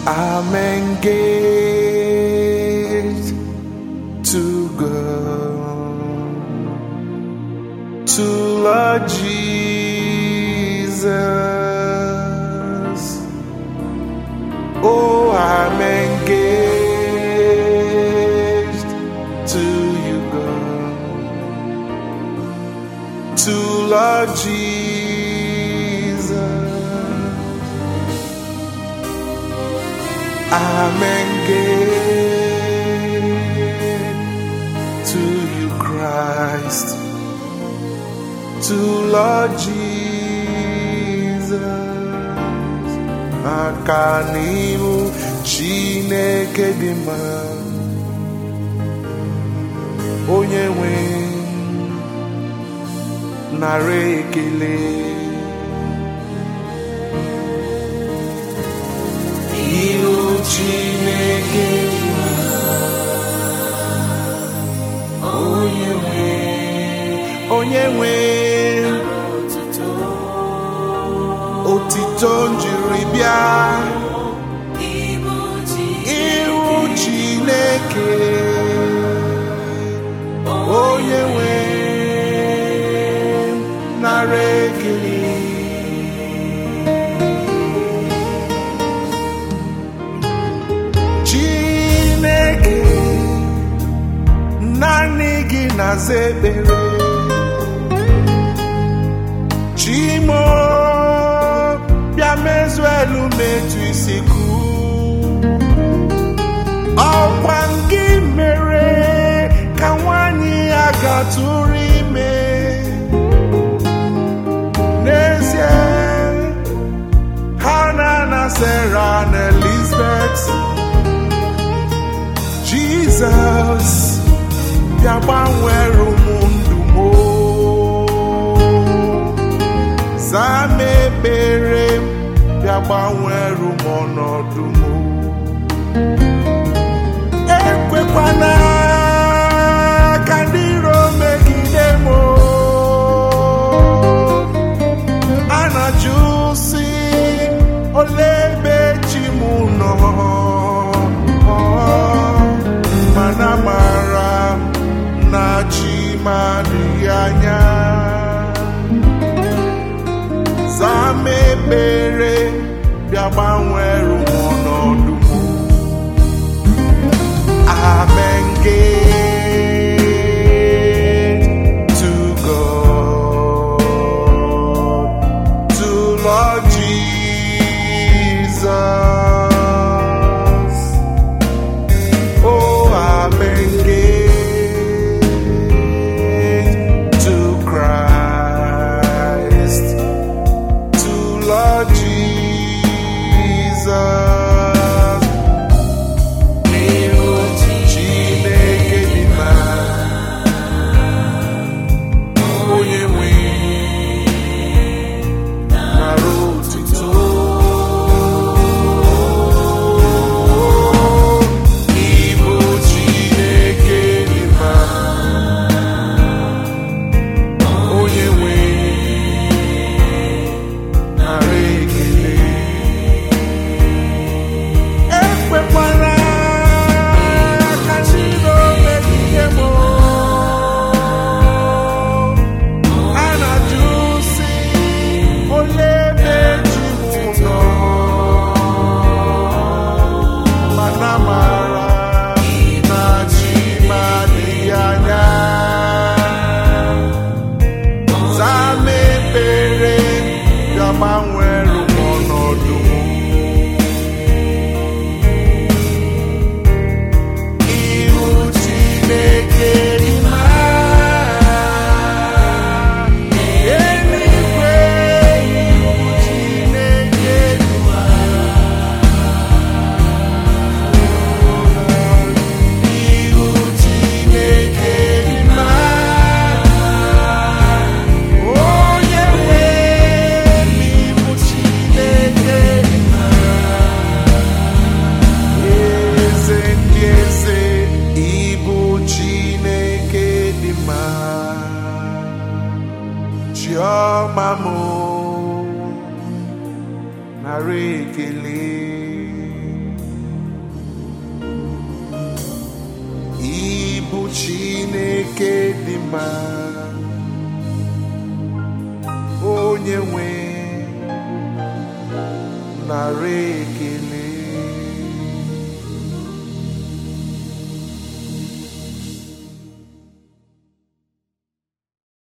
I'm engaged to go to Lord Jesus. Oh, I'm engaged to you, God. To Lord Jesus. I'm engaged to you, Christ. To Lord Jesus. Aka n'ihu Chineke dị mma. Onye nwe nara ekele. Ihu Chineke dị mma. Onye nwe onye nwe otito njiri bịa ihu Chineke onye nwe nara ekele Chineke naanị gị na-aza ekpere Chimo bịa mezuo elu metu isi kụ ọkwa gị mere ka nwanyị ya gatụrụ ime n'ezie Hana na Sarah na Elizabeth Jizọs bịa gbanwere ụmụ ndụ m o. zaa m ekpere m bịa gbanwere m ọnọdụ m o. ekwekwana ka ndị iro megide m o. a na-ajụ si ole ebe chi m nọ mana mara m na chi m adịghị anya zaa m ekpere bịa gbanwere m ọnọdụ m I'm engaged to God, to Lord Jesus. Oh, I'm engaged to Christ, to Lord Jesus. N'ihu Chineke dị mma, onye nwe nara otuto. Ịbụ Chineke dị mma, onye nwe nara ekele. ekwekwara ka Chino megide m a na-ajụ si ole ebe chi m nọ mana mara na chi m adịghị anya zaa m ekpere bịa gbanwere m ọnọdụ m ihu Chineke dị mma. Eluigwe, ihu Chineke dị mma. Ihu Chineke dị mma. Onye nwe ihu Chineke dị mma. Eze ndị eze ịbụ Chineke dị mma Chiọma m nara ekele bụ chineke dị mma onye nwe nara ekele